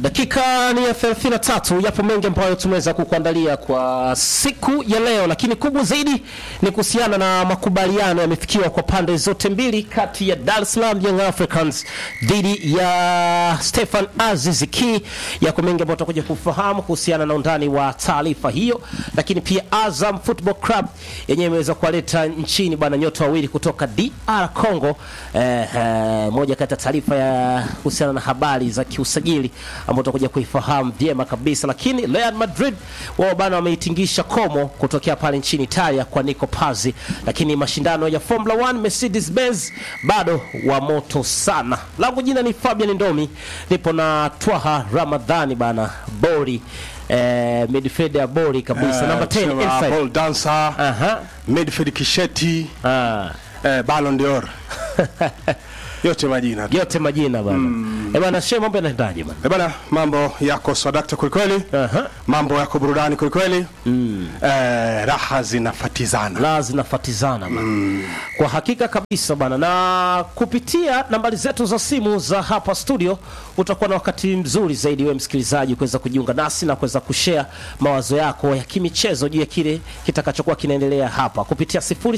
Dakika ni ya 33. Yapo mengi ambayo tumeweza kukuandalia kwa siku ya leo, lakini kubwa zaidi ni kuhusiana na makubaliano yamefikiwa kwa pande zote mbili kati ya Dar es Salaam Young Africans dhidi ya Stefan Aziz Ki. Yako mengi ambayo tutakuja kufahamu kuhusiana na undani wa taarifa hiyo, lakini pia Azam Football Club yenyewe imeweza kuwaleta nchini bwana nyota wawili kutoka DR Congo. Eh, eh, moja kati ya taarifa ya kuhusiana na habari za kiusajili ambao tutakuja kuifahamu vyema kabisa, lakini Real Madrid wao bana wameitingisha komo kutokea pale nchini Italia kwa Nico Pazzi, lakini mashindano ya Formula 1 Mercedes Benz bado wa moto sana. Langu jina ni Fabian Ndomi, nipo na Twaha Ramadhani bana Bori eh, midfielder bori kabisa namba 10 Sema inside. ball dancer, Aha. midfield kisheti, Ah. eh, Ballon d'Or. Yote majina. tu. yote majina bana eh bana she mambo yanaendaje bana Eh, bana mambo yako swadakta kwelikweli. Aha. Mambo yako burudani kwelikweli. Eh, raha zinafatizana. la zinafatizana bana. Kwa hakika kabisa bana, na kupitia nambari zetu za simu za hapa studio utakuwa na wakati mzuri zaidi wewe msikilizaji kuweza kujiunga nasi na kuweza kushare mawazo yako ya kimichezo juu ya kile kitakachokuwa kinaendelea hapa kupitia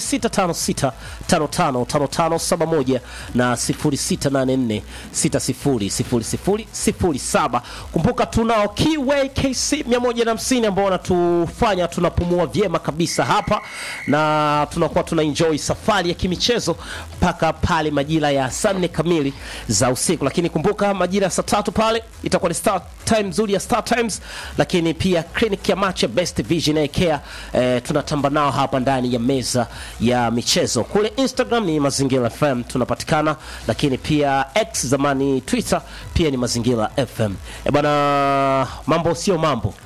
0656555571 na 0684600007. Kumbuka tunao Kiway KC 150 ambao wanatufanya tunapumua vyema kabisa hapa na tunakuwa tuna enjoy safari ya kimichezo mpaka pale majira ya saa nne kamili za usiku, lakini kumbuka majira ya saa tatu pale itakuwa ni start time nzuri ya Star Times, lakini pia clinic ya Mache Best Vision Eye Care eh, tunatamba nao hapa ndani ya meza ya michezo. Kule Instagram ni Mazingira FM tunapatikana, lakini pia X zamani Twitter pia ni Mazingira FM. E bana, mambo sio mambo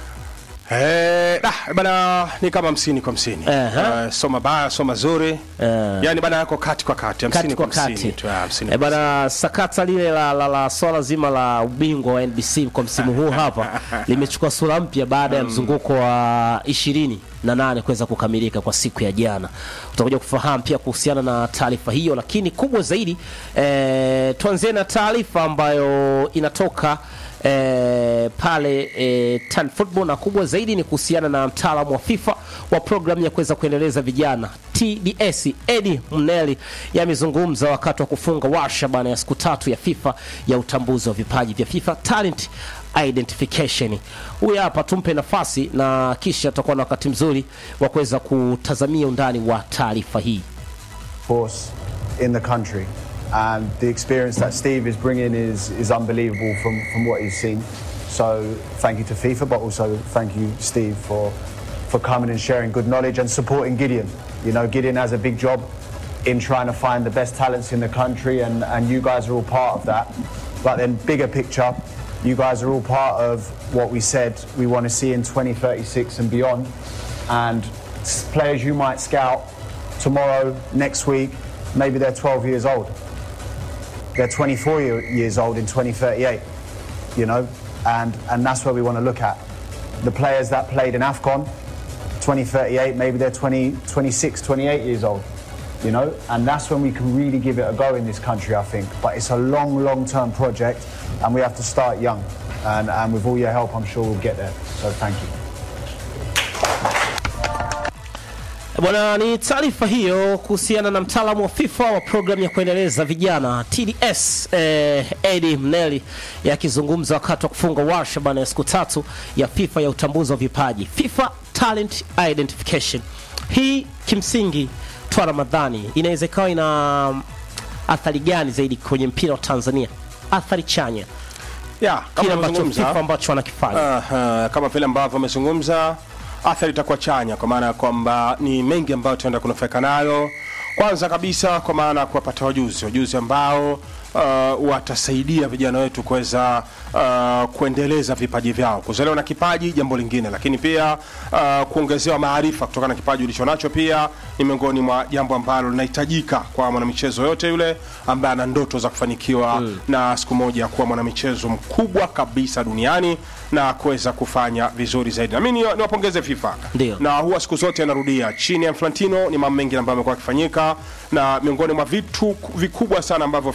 Eh, ah, bana ni kama hamsini kwa hamsini. Aha. Eh, so mabaya, so mazuri. Yaani bana yako kati kwa kati, hamsini kati kwa kwa hamsini kati. tu, ah, hamsini Eh kwa bana, sakata lile la, la, la swala zima la ubingwa wa NBC kwa msimu huu hapa limechukua sura mpya baada ya mzunguko wa ishirini na nane kuweza kukamilika kwa siku ya jana. Utakuja kufahamu pia kuhusiana na taarifa hiyo, lakini kubwa zaidi eh, tuanzie na taarifa ambayo inatoka eh, pale eh, Tan Football na kubwa zaidi ni kuhusiana na mtaalamu wa FIFA wa programu ya kuweza kuendeleza vijana TDS Eddie Mneli yamezungumza wakati wa kufunga warsha bana ya siku tatu ya FIFA ya utambuzi wa vipaji vya FIFA Talent Identification. Huyu hapa tumpe nafasi na kisha tutakuwa na wakati mzuri wa kuweza kutazamia undani wa taarifa hii. force in the country. And the experience that Steve is bringing is, is unbelievable from, from what he's seen. So thank you to FIFA, but also thank you, Steve, for, for coming and sharing good knowledge and supporting Gideon. You know, Gideon has a big job in trying to find the best talents in the country, and, and you guys are all part of that. But then, bigger picture, you guys are all part of what we said we want to see in 2036 and beyond. And s- players you might scout tomorrow, next week, maybe they're 12 years old. They're 24 year, years old in 2038, you know, and, and that's where we want to look at. The players that played in AFCON, 2038, maybe they're 20, 26, 28 years old, you know, and that's when we can really give it a go in this country, I think. But it's a long, long term project, and we have to start young. And, and with all your help, I'm sure we'll get there. So thank you. Bwana, ni taarifa hiyo kuhusiana na mtaalamu wa FIFA wa programu ya kuendeleza vijana TDS eh, Eddie Mneli yakizungumza wakati wa kufunga warsha bana ya siku tatu ya FIFA ya utambuzi wa vipaji FIFA Talent Identification. Hii kimsingi twa Ramadhani inaweza ikawa ina athari gani zaidi kwenye mpira wa Tanzania? Athari chanya, Yeah, kile kama ambacho amezungumza. FIFA ambacho wanakifanya. Aha, kama vile ambavyo amezungumza, athari itakuwa chanya, kwa maana ya kwamba ni mengi ambayo tutaenda kunufaika nayo. Kwanza kabisa, kwa maana ya kuwapata wajuzi, wajuzi ambao uh, watasaidia vijana wetu kuweza uh, kuendeleza vipaji vyao. Kuzaliwa na kipaji jambo lingine, lakini pia uh, kuongezewa maarifa kutokana na kipaji ulichonacho pia ni miongoni mwa jambo ambalo linahitajika kwa mwanamichezo yote yule ambaye ana ndoto za kufanikiwa na siku moja kuwa mwanamichezo mkubwa kabisa duniani na kuweza kufanya vizuri zaidi. Na mimi ni- niwapongeze FIFA Ndio. na huwa siku zote narudia, chini ya Infantino ni mambo mengi ambayo yamekuwa yakifanyika, na miongoni mwa vitu vikubwa sana ambavyo FIFA wamekuwa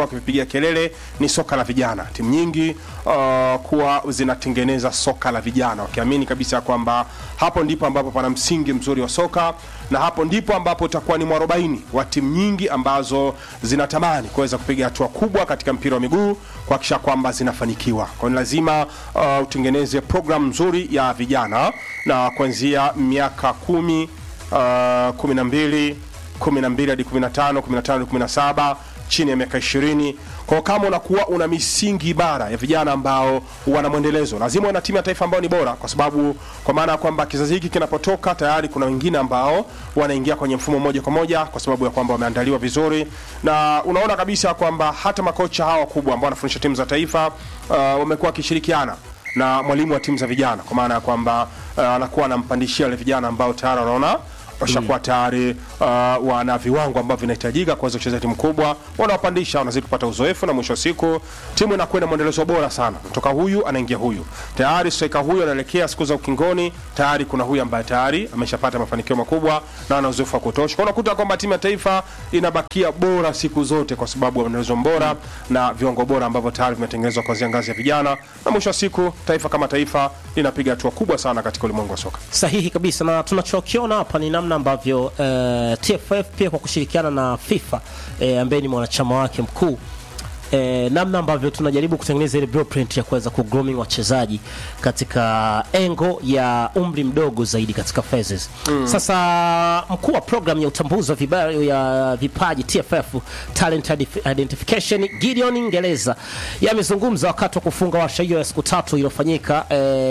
wakipigia kelele ni soka la vijana. Timu nyingi uh, kuwa zinatengeneza soka la vijana wakiamini kabisa kwamba hapo ndipo ambapo pana msingi mzuri wa soka na hapo ndipo ambapo utakuwa ni mwarobaini wa timu nyingi ambazo zinatamani kuweza kupiga hatua kubwa katika mpira wa miguu kuhakikisha kwamba zinafanikiwa. Kwa hiyo ni lazima uh, utengeneze programu nzuri ya vijana na kuanzia miaka kumi uh, kumi na mbili kumi na mbili hadi kumi na tano kumi na tano hadi kumi na saba chini ya miaka ishirini kwao kama unakuwa una misingi bara ya vijana ambao wana mwendelezo lazima wana timu ya taifa ambao ni bora kwa sababu kwa maana ya kwamba kizazi hiki kinapotoka tayari kuna wengine ambao wanaingia kwenye mfumo moja kwa moja kwa sababu ya kwamba wameandaliwa vizuri na unaona kabisa kwamba hata makocha hawa wakubwa ambao wanafundisha timu za taifa uh, wamekuwa wakishirikiana na mwalimu wa timu za vijana kwa maana ya kwamba uh, anakuwa anampandishia wale vijana ambao tayari wanaona washakuwa tayari uh, wana viwango ambavyo vinahitajika kuweza kucheza timu kubwa, wanawapandisha, wanazidi kupata uzoefu, na mwisho wa siku timu inakuwa na mwendelezo bora sana, kutoka huyu anaingia huyu, tayari striker huyu anaelekea siku za ukingoni, tayari kuna huyu ambaye tayari ameshapata mafanikio makubwa na ana uzoefu wa kutosha. Kwa unakuta kwamba timu ya taifa inabakia bora siku zote kwa sababu ya mwendelezo bora na viwango bora ambavyo tayari vimetengenezwa kuanzia ngazi ya vijana, na mwisho wa siku taifa kama taifa linapiga hatua kubwa sana katika ulimwengu wa soka. Sahihi kabisa, na tunachokiona hapa ni namna ambavyo eh, TFF pia kwa kushirikiana na FIFA eh, ambaye ni mwanachama wake mkuu eh, namna ambavyo tunajaribu kutengeneza ile blueprint ya kuweza kugrooming wachezaji katika engo ya umri mdogo zaidi katika phases. Sasa mkuu wa program ya utambuzi wa viba- ya vipaji TFF Talent Ident- Identification Gideon Ingereza yamezungumza wakati wa kufunga warsha hiyo ya siku tatu iliyofanyika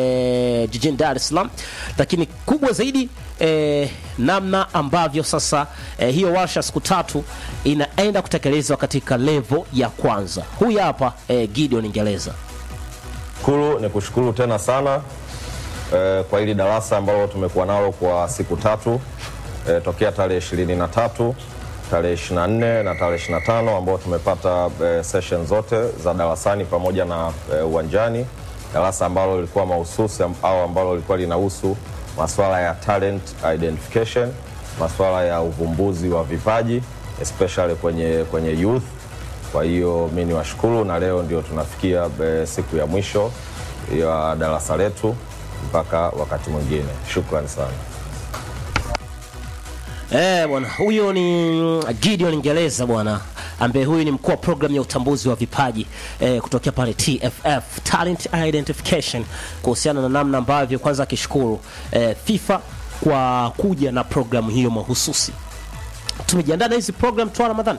eh, jijini Dar es Salaam, lakini kubwa zaidi eh, namna ambavyo sasa eh, hiyo warsha siku tatu inaenda kutekelezwa katika levo ya kwanza. Huyu hapa eh, Gideon Ingereza. Shukuru ni kushukuru tena sana eh, kwa hili darasa ambalo tumekuwa nalo kwa siku tatu eh, tokea tarehe ishirini na tatu tarehe 24 na tarehe 25 ambao tumepata eh, session zote za darasani pamoja na eh, uwanjani. Darasa ambalo lilikuwa mahususi am- au ambalo lilikuwa linahusu masuala ya talent identification, masuala ya uvumbuzi wa vipaji especially kwenye, kwenye youth kwa hiyo mi ni washukuru na leo ndio tunafikia e, siku ya mwisho ya darasa letu mpaka wakati mwingine. Shukrani sana. Eh, bwana huyo ni Gideon Ingereza bwana ambaye huyu ni mkuu wa program ya utambuzi wa vipaji eh, kutokea pale TFF Talent Identification kuhusiana na namna ambavyo kwanza akishukuru eh, FIFA kwa kuja na programu hiyo mahususi. Tumejiandaa na hizi program tu Ramadhani.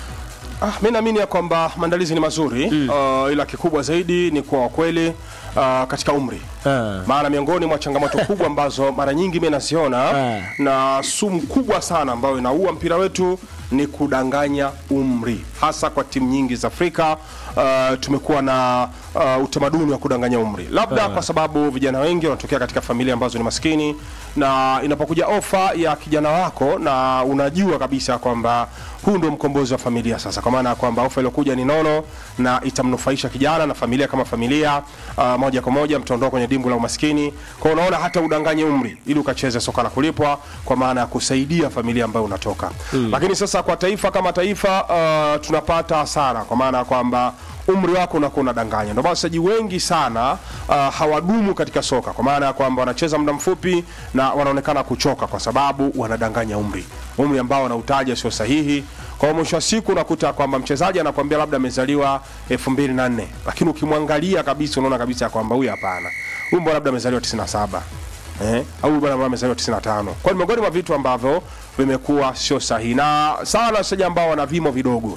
Ah, mi naamini ya kwamba maandalizi ni mazuri uh, ila kikubwa zaidi ni kuwa wakweli uh, katika umri Ah. maana miongoni mwa changamoto kubwa ambazo mara nyingi mi naziona Ah. na sumu kubwa sana ambayo inaua mpira wetu ni kudanganya umri hasa kwa timu nyingi za Afrika. Uh, tumekuwa na uh, utamaduni wa kudanganya umri, labda kwa sababu vijana wengi wanatokea katika familia ambazo ni maskini, na inapokuja ofa ya kijana wako na unajua kabisa kwamba huu ndio mkombozi wa familia sasa, kwa maana ya kwamba ofa iliyokuja ni nono na itamnufaisha kijana na familia kama familia uh, moja kwa moja mtaondoka kwenye dimbu la umaskini. Kwa hiyo unaona hata udanganye umri ili ukacheze soka la kulipwa, kwa maana ya kusaidia familia ambayo unatoka lakini sasa kwa taifa kama taifa uh, tunapata hasara kwa maana ya kwamba umri wako unakuwa unadanganya. Ndio maana wachezaji wengi sana uh, hawadumu katika soka kwa maana ya kwamba wanacheza muda mfupi na wanaonekana kuchoka kwa sababu wanadanganya umri, umri ambao wanautaja sio sahihi. Kwa hiyo mwisho wa siku unakuta kwamba mchezaji anakuambia labda amezaliwa 2004 lakini ukimwangalia kabisa unaona kabisa ya kwamba huyu hapana, huyu mbona labda amezaliwa 97 eh, au bwana ambaye amezaliwa 95. Kwa hiyo ni miongoni mwa vitu ambavyo vimekuwa sio sahihi na sana wachezaji ambao wana vimo vidogo.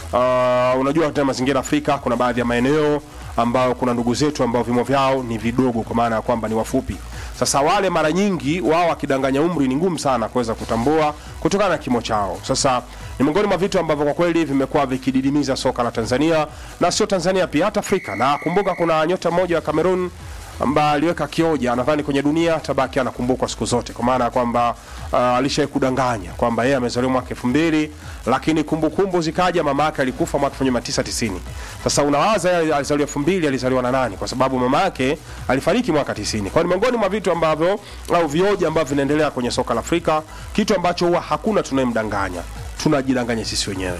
Uh, unajua katika mazingira Afrika kuna baadhi ya maeneo ambao kuna ndugu zetu ambao vimo vyao ni vidogo kwa maana ya kwamba ni wafupi. Sasa wale mara nyingi wao wakidanganya umri ni ngumu sana kuweza kutambua kutokana na kimo chao. Sasa ni miongoni mwa vitu ambavyo kwa kweli vimekuwa vikididimiza soka la Tanzania na sio Tanzania pia hata Afrika. Na kumbuka kuna nyota mmoja wa Cameroon ambaye aliweka kioja, nadhani kwenye dunia tabaki anakumbukwa siku zote, kwa maana ya kwamba uh, alishawahi kudanganya kwamba yeye amezaliwa mwaka elfu mbili lakini kumbukumbu zikaja mama yake alikufa mwaka 1990. Sasa unawaza yeye alizaliwa elfu mbili alizaliwa na nani? Kwa sababu mama yake alifariki mwaka 90. Kwa hiyo ni miongoni mwa vitu ambavyo au vioja ambavyo vinaendelea kwenye soka la Afrika, kitu ambacho huwa hakuna tunayemdanganya, tunajidanganya sisi wenyewe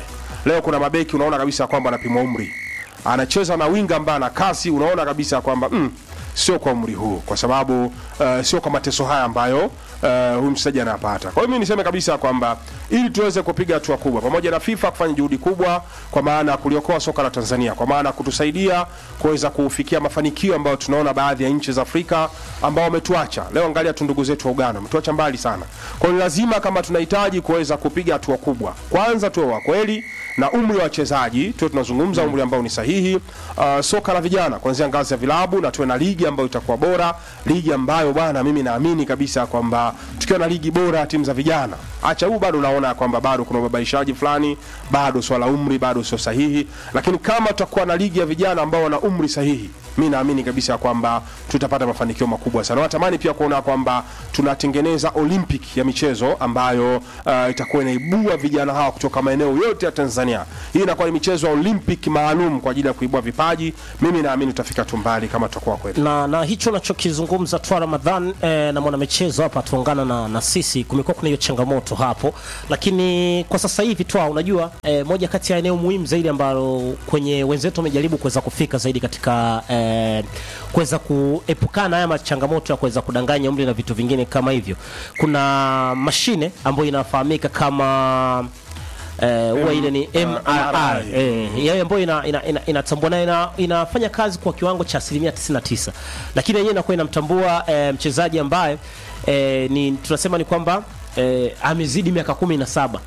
leo kuna mabeki unaona kabisa kwamba anapimwa umri anacheza na winga ambaye ana kasi unaona kabisa kwamba mm, sio kwa umri huu kwa sababu uh, sio kwa mateso haya ambayo uh, huyu mchezaji anapata kwa hiyo mimi niseme kabisa kwamba ili tuweze kupiga hatua kubwa pamoja na FIFA kufanya juhudi kubwa kwa maana ya kuliokoa soka la Tanzania kwa maana ya kutusaidia kuweza kufikia mafanikio ambayo tunaona baadhi ya nchi za Afrika ambao wametuacha leo angalia tu ndugu zetu wa Uganda wametuacha mbali sana kwa hiyo ni lazima kama tunahitaji kuweza kupiga hatua kubwa kwanza tuwe wa kweli na umri wa wachezaji tuwe tunazungumza umri ambao ni sahihi uh, soka la vijana kuanzia ngazi ya vilabu na tuwe na ligi ambayo itakuwa bora ligi ambayo bwana mimi naamini kabisa kwamba tukiwa na ligi bora ya timu za vijana acha huu bado unaona kwamba bado kuna ubabaishaji fulani bado swala umri bado sio sahihi lakini kama tutakuwa na ligi ya vijana ambao wana umri sahihi mi naamini kabisa kwamba tutapata mafanikio makubwa sana natamani pia kuona kwamba tunatengeneza olympic ya michezo ambayo uh, itakuwa inaibua vijana hawa kutoka maeneo yote ya tanzania hii inakuwa ni michezo ya olympic maalum kwa ajili ya kuibua vipaji mimi naamini tutafika tu mbali kama tutakuwa kweli na, na hicho unachokizungumza twa Ramadhan eh, na mwanamichezo hapa tuungana na, na sisi, kumekuwa kuna hiyo changamoto hapo, lakini kwa sasa hivi twa unajua eh, moja kati ya eneo muhimu zaidi ambalo kwenye wenzetu wamejaribu kuweza kufika zaidi katika eh, kuweza kuepukana na haya machangamoto ya kuweza kudanganya umri na vitu vingine kama hivyo, kuna mashine ambayo inafahamika kama eh, huwa ile ni MRI eh, yale ambayo ina, ina, ina, inatambua na ina, inafanya kazi kwa kiwango cha asilimia 99, lakini yenyewe inakuwa inamtambua eh, mchezaji ambaye eh, ni tunasema ni kwamba eh, amezidi miaka kumi na saba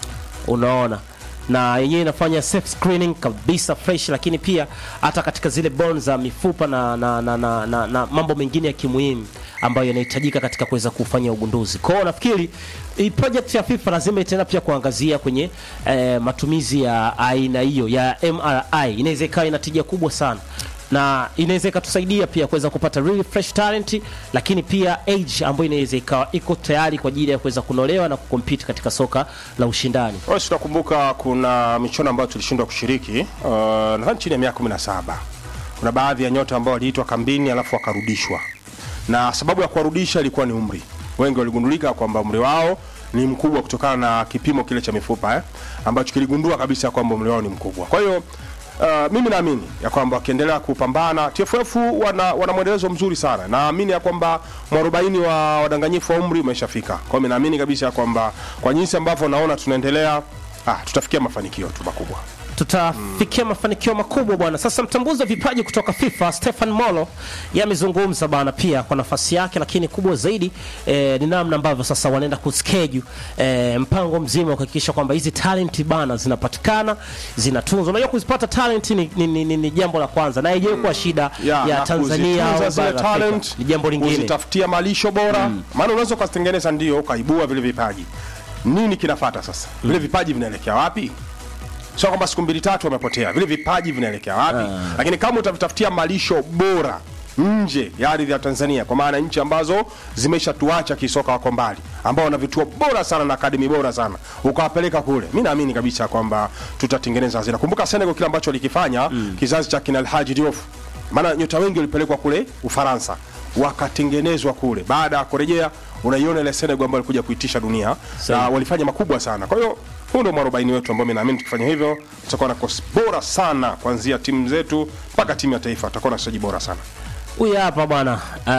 unaona na yenyewe inafanya self screening kabisa fresh, lakini pia hata katika zile bone za mifupa na, na, na, na, na, na mambo mengine ya kimuhimu ambayo yanahitajika katika kuweza kufanya ugunduzi. Kwa hiyo nafikiri hii project ya FIFA lazima itaenda pia kuangazia kwenye eh, matumizi ya aina hiyo ya MRI. Inaweza ikawa ina tija kubwa sana na inaweza ikatusaidia pia kuweza kupata really fresh talent, lakini pia age ambayo inaweza ikawa iko tayari kwa ajili ya kuweza kunolewa na kukompete katika soka la ushindani. Wewe si tunakumbuka kuna michuano ambayo tulishindwa kushiriki uh, nadhani chini ya miaka 17. Kuna baadhi ya nyota ambao waliitwa kambini alafu wakarudishwa, na sababu ya kuwarudisha ilikuwa ni umri. Wengi waligundulika kwamba umri wao ni mkubwa kutokana na kipimo kile cha mifupa eh, ambacho kiligundua kabisa kwamba umri wao ni mkubwa. Kwa hiyo Uh, mimi naamini ya kwamba wakiendelea kupambana TFF wana, wana mwendelezo mzuri sana. Naamini ya kwamba mwarobaini wa wadanganyifu wa umri umeshafika. Kwa hiyo mimi naamini kabisa ya kwamba kwa jinsi ambavyo naona tunaendelea, ah, tutafikia mafanikio tu makubwa. tutafikia mafanikio makubwa bwana. Sasa mtambuzi wa vipaji kutoka FIFA Stefan Molo yamezungumza bwana pia kwa nafasi yake, lakini kubwa zaidi eh, ni namna ambavyo sasa wanaenda kuschedule eh, mpango mzima wa kuhakikisha kwamba hizi talent bana zinapatikana zinatunzwa. Unajua kuzipata talent ni, ni, ni, ni, ni jambo la kwanza na haijawahi kuwa shida Yeah, ya na Tanzania kuzitunza au zile bara la Afrika. talent, ni jambo lingine. kuzitafutia malisho bora maana unaweza ukazitengeneza ndio ukaibua vile vipaji nini kinafata sasa vile vipaji vinaelekea wapi sio kwamba siku mbili tatu wamepotea vile vipaji vinaelekea wapi lakini kama utavitafutia malisho bora nje ya ardhi ya Tanzania kwa maana nchi ambazo zimeshatuacha kisoka wako mbali ambao wana vituo bora sana na akademi bora sana ukawapeleka kule mi naamini kabisa kwamba tutatengeneza hazina kumbuka Senegal kile ambacho walikifanya kizazi cha kina Alhaji Diouf maana nyota wengi walipelekwa kule Ufaransa wakatengenezwa kule. Baada ya kurejea, unaiona ile Senegal ambayo ilikuja kuitisha dunia na walifanya makubwa sana. Kwa hiyo huu ndio mwarobaini wetu ambao mimi naamini tukifanya hivyo tutakuwa na kosi bora sana kuanzia timu zetu mpaka timu ya taifa, tutakuwa na wachezaji bora sana. Huyu hapa bwana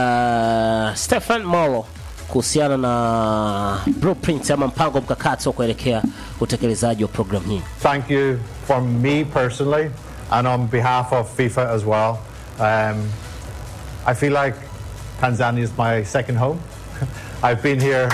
uh, Stefan Molo kuhusiana na blueprint ama mpango mkakati wa kuelekea utekelezaji wa programu hii. thank you from me personally and on behalf of FIFA as well. Um, I feel like Tanzania is my second home. I've been here.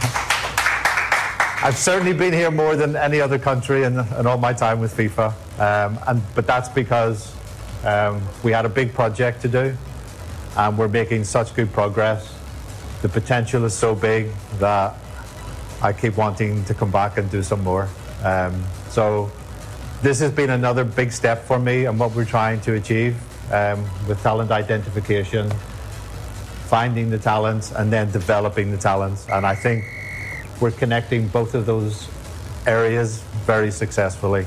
I've certainly been here more than any other country in, in all my time with FIFA, um, and but that's because um, we had a big project to do, and we're making such good progress. The potential is so big that I keep wanting to come back and do some more. Um, so this has been another big step for me and what we're trying to achieve um, with talent identification, finding the talents and then developing the talents. And I think we're connecting both of those areas very successfully.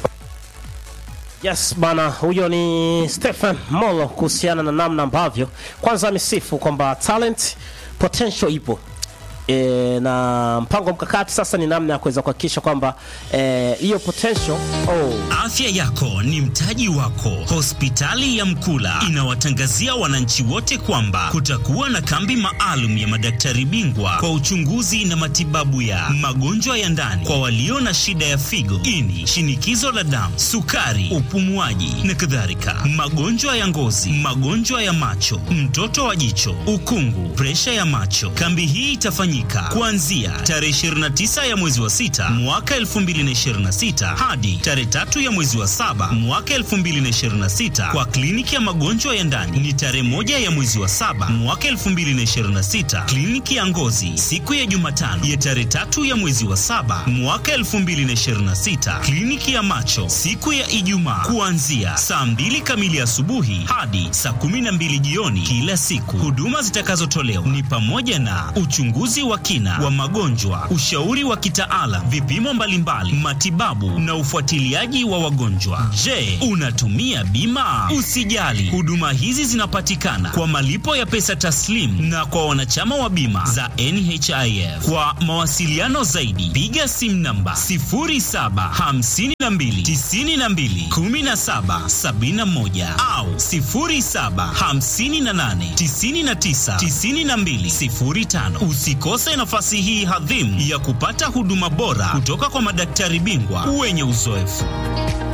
Yes bana, huyo ni Stephen Molo kuhusiana na namna ambavyo kwanza amesifu kwamba talent potential ipo e, na mpango mkakati sasa ni namna ya kuweza kuhakikisha kwamba eh, hiyo potential oh, Afya yako ni mtaji wako. Hospitali ya Mkula inawatangazia wananchi wote kwamba kutakuwa na kambi maalum ya madaktari bingwa kwa uchunguzi na matibabu ya magonjwa ya ndani kwa walio na shida ya figo, ini, shinikizo la damu, sukari, upumuaji na kadhalika, magonjwa ya ngozi, magonjwa ya macho, mtoto wa jicho, ukungu, presha ya macho. Kambi hii itafanyika kuanzia tarehe 29 ya mwezi wa sita mwaka 2026 hadi tarehe tatu ya mwezi wa saba mwaka 2026 kwa kliniki ya magonjwa ya ndani ni tarehe moja ya mwezi wa saba mwaka 2026. Kliniki ya ngozi siku ya Jumatano ya tarehe tatu ya mwezi wa saba mwaka 2026. Kliniki ya macho siku ya Ijumaa kuanzia saa mbili kamili asubuhi hadi saa 12 jioni kila siku. Huduma zitakazotolewa ni pamoja na uchunguzi wa kina wa magonjwa, ushauri wa kitaalam, vipimo mbalimbali, matibabu na ufuatiliaji wa wagonjwa. Je, unatumia bima? Usijali, huduma hizi zinapatikana kwa malipo ya pesa taslimu na kwa wanachama wa bima za NHIF. Kwa mawasiliano zaidi, piga simu namba 0752921771 au 0758999205. Usikose nafasi hii hadhimu ya kupata huduma bora kutoka kwa madaktari bingwa wenye uzoefu.